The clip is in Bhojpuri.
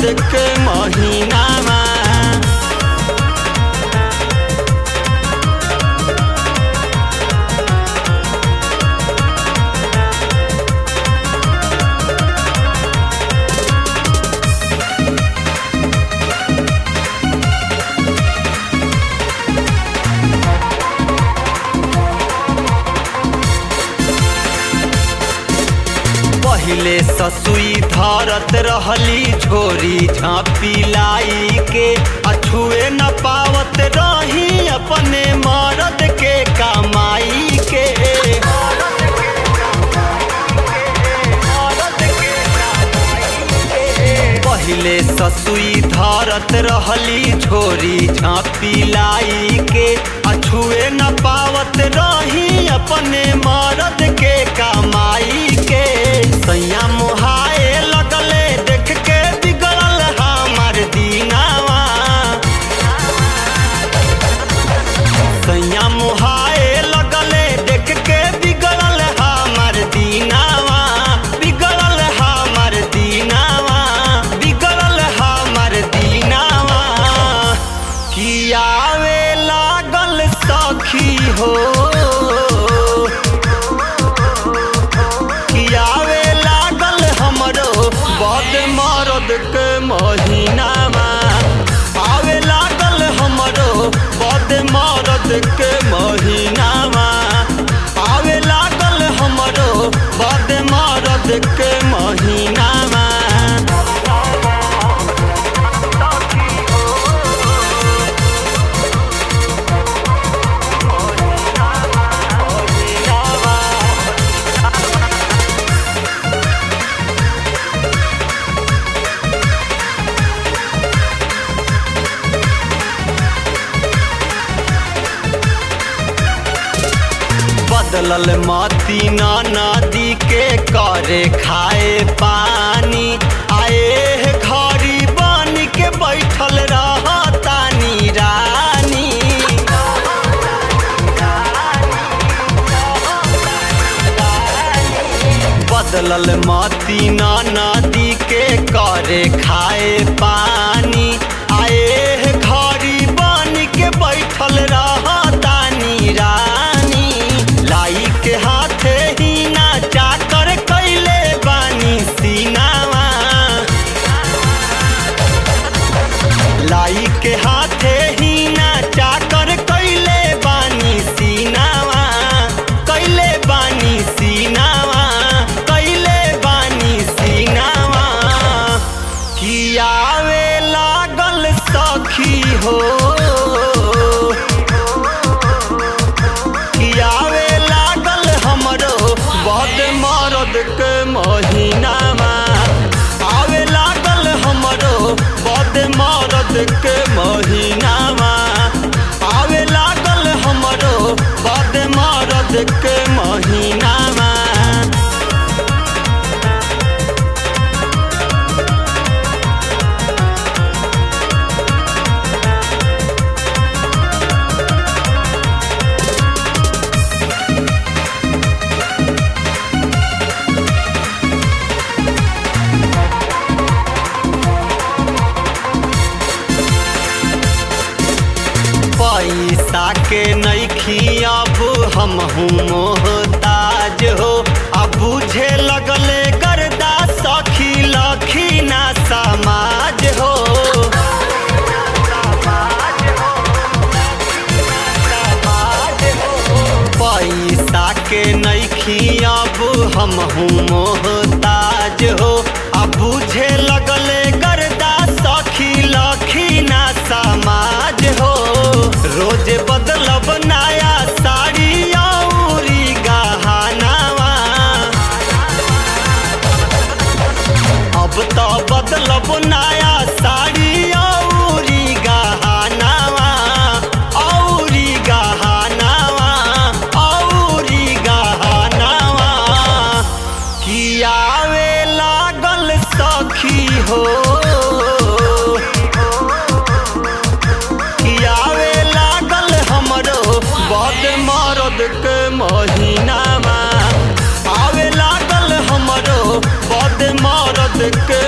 मरद के महीनावा पहिले ससुई धरत रहली झोरी झाँपी लाई के अछुए न पावत रही अपने मरद के कमाई के पहिले ससुई धरत रहली झोरी झाँपी लाई के अछुए न पावत रही अपने मरद के कमाई के सैया मुहाए लगले देख के बिगड़ल हमार दीनावा सैया मुहाए लगले देख के बिगड़ल हमार दीनावा बिगड़ल हमार दीनावा बिगड़ल हमार दीनावा कियावे लागल सखी हो कियावे लागल हमरो बद मरद के महीनामा आवे लागल हमरो बद मरद के महीनामा आवे लागल हमरो बद मरद के महीनामा बदलल मती ना नदी के करे खाए पानी आए घड़ी बन के बैठल रहतानी रानी बदलल मती ना नदी के करे खाए पानी आए घड़ी बन के बैठल रहतानी रानी लाई के हाथे ही ना चाकर कैले बानी सीनावा लाई के हाथे ही ना चाकर कैले बानी सीनावा कैले बानी सीनावा कैले बानी सीनावा कियावे लागल सखी हो कियावे लागल हमरो बद मरद के महीनामा आवे लागल हमरो बद मरद के महीनामा आवे लागल हमरो बद मरद के महीनामा पैसा के नैखी अब हम मोहताज हो अब बुझे लगले गर्दा सखी लखी ना समाज हो पैसा के नैखी अब हम मोहताज हो अब बुझे लगले गर्दा सखी लखी ना समाज हो रोज बदलब नया साड़ी औरी गहनावा अब तो बदलब नया साड़ी औरी गहनावा औरी गहनावा औरी गहनावा कियावे लागल सखी हो कियावे लागल हमरो बद मरद के महीनामा आवे लागल हमरो बद मरद के